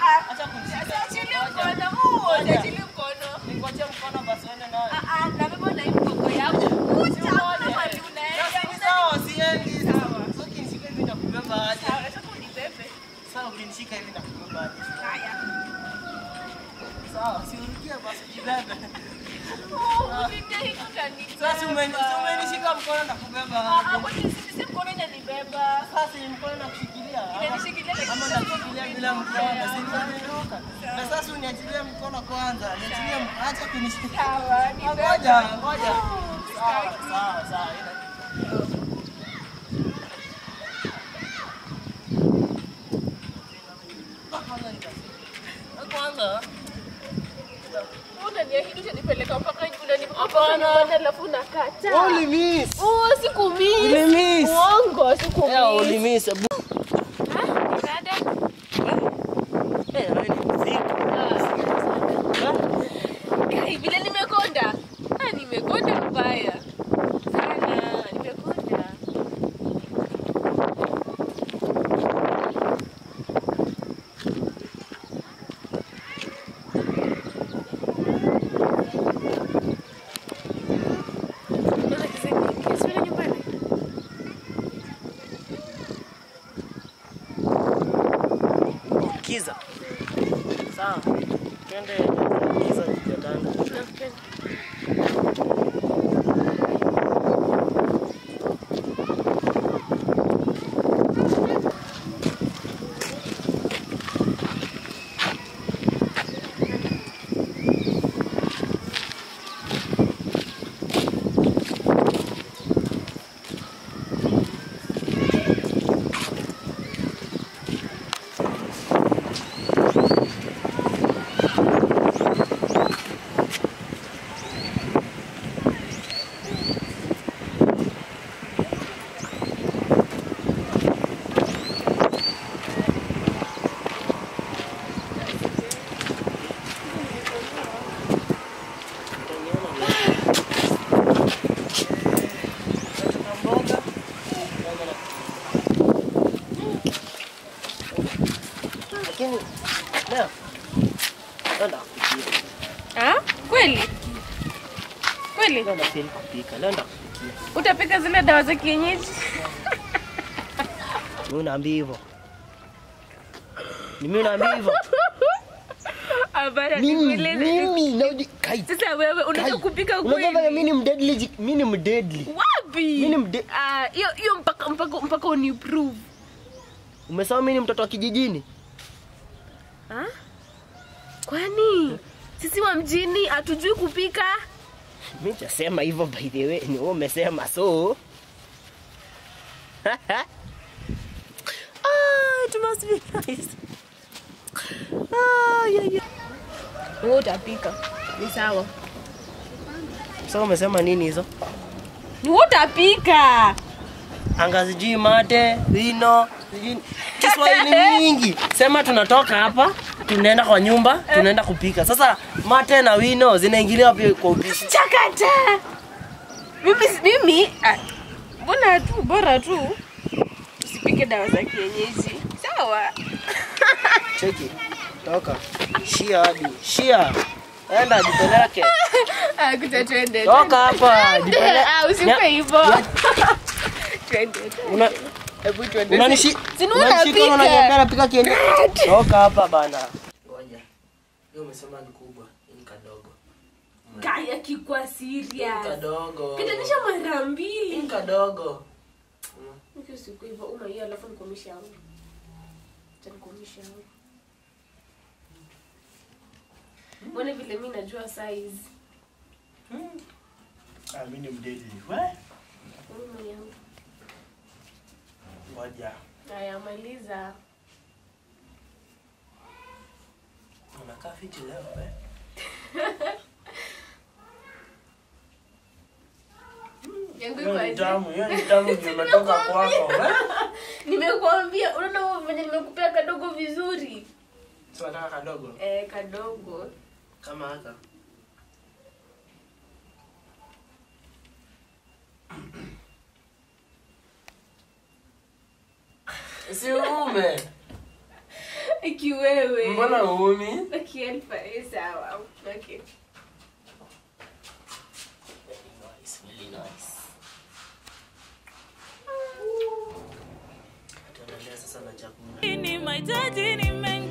Ah, Acha kunishika. Siachilie Ngoja. mkono. Mungu, Ngoja. siachilie mkono. Nikuachie mkono basi uende nayo. Ah, ah, nabeba na hii mgongo yangu. Kucha, Uone. mahali unaenda. Sasa ni sawa, siendi. Sawa. Sasa ukinishika hivi nakubeba aje? Sawa, nataka unibebe. Sasa ukinishika hivi nakubeba aje? Haya. Sawa, si urukie basi jibebe. Oh, unipe hii utanibeba. Sasa umeni- si umenishika mkono nakubeba Ah, ah, aje? kwani si- si mkono inanibeba? Sasa ni mkono nakushikilia. ama- Inanishikilia lakini Ama sasa nakushikilia bila mkono, si nimeruka. Na sasa uniachilie mkono kwanza. Niachilie mkono, acha kunishika. Sawa, nibebe. Ngoja, ngoja. Oh, Sawa, sitaki. sawa, sawa. ina- Kwanza nikasema. Kwanza Unaniahidi utanipeleka mpaka unanipeleka Hapana. nyumbani alafu unakataa. ulimiss. Oh, sikumiss. Ulimiss. Uongo, sikumiss. Yeah, ulimiss. Ah, dada. Eh, wewe ni mzito. Kai, vile nimekonda. Ah, nimekonda mbaya. Sana, nimekonda. Unaona kisa kingi, si unaenda nyumbani? Kiza. Sawa. Twende kiza kitanda. Nakupenda. Lakini leo nenda kupikia. Ah, kweli? Kweli? Leo nafeel kupika. Leo nenda kupikia. Utapika zile dawa za kienyeji? Mimi unaambia hivyo. Ni mimi unaambia hivyo. Abara Mimi nikueleze. mimi na kai. Sasa wewe unajua Kai. kupika Unajua vile kweli? mimi ni mdeadly, ji- mimi ni mdeadly. Wapi? Mimi ni mde- Ah, hiyo hiyo mpaka mpaka mpaka uniprove. Umesema mimi ni mtoto wa kijijini? Ah? Kwani sisi wa mjini hatujui kupika? Mimi nitasema hivyo by the way. Ni wewe umesema so. ah, it must be nice. Ah, yeah, yeah. Wewe utapika. Ni sawa. Sasa umesema nini hizo? Ni wewe utapika. anga sijui mate wino sijui Kiswahili mingi. Sema tunatoka hapa tunaenda kwa nyumba tunaenda kupika. Sasa mate na wino zinaingilia wapi kwa upishi? Chakata. Mimi mimi ah, mbona tu bora tu usipike dawa za kienyeji. Sawa. Cheki. Toka. Shia hadi. Shia. Enda jipeleke. Ah, kuja twende. Toka hapa. Jipeleke. Ah, usipe Nya- hivyo. Twende. Una Hebu twende. unanishi Si ni unanishika unapika. unaniambia napika kienyeji. Toka hapa bana. Ngoja. Leo umesema ni kubwa, ni kadogo. Kaya kikwa Ni serious. kadogo. Kitanisha mara Ni mbili. kadogo. Mimi siku hivyo uma hiyo alafu nikomisha hapo. Acha nikomisha hapo. Mbona vile mimi najua size. Ah, mimi ni mdeli. We? Uma yangu. Ngoja. Haya maliza. Unakaa fiti leo eh? Yangu Hiyo iko ni aje? tamu, hiyo ni tamu ndio imetoka kwako. eh? Nimekuambia unaona wewe venye nimekupea kadogo vizuri. Si unataka kadogo Eh, kadogo. kama haka. Si uume. Ikiwewe. Mbona uumi? Okay, alfa, eh, sawa. Okay. Very nice, very nice. Tuendelee sasa na chakula. ni mahitaji ni mengi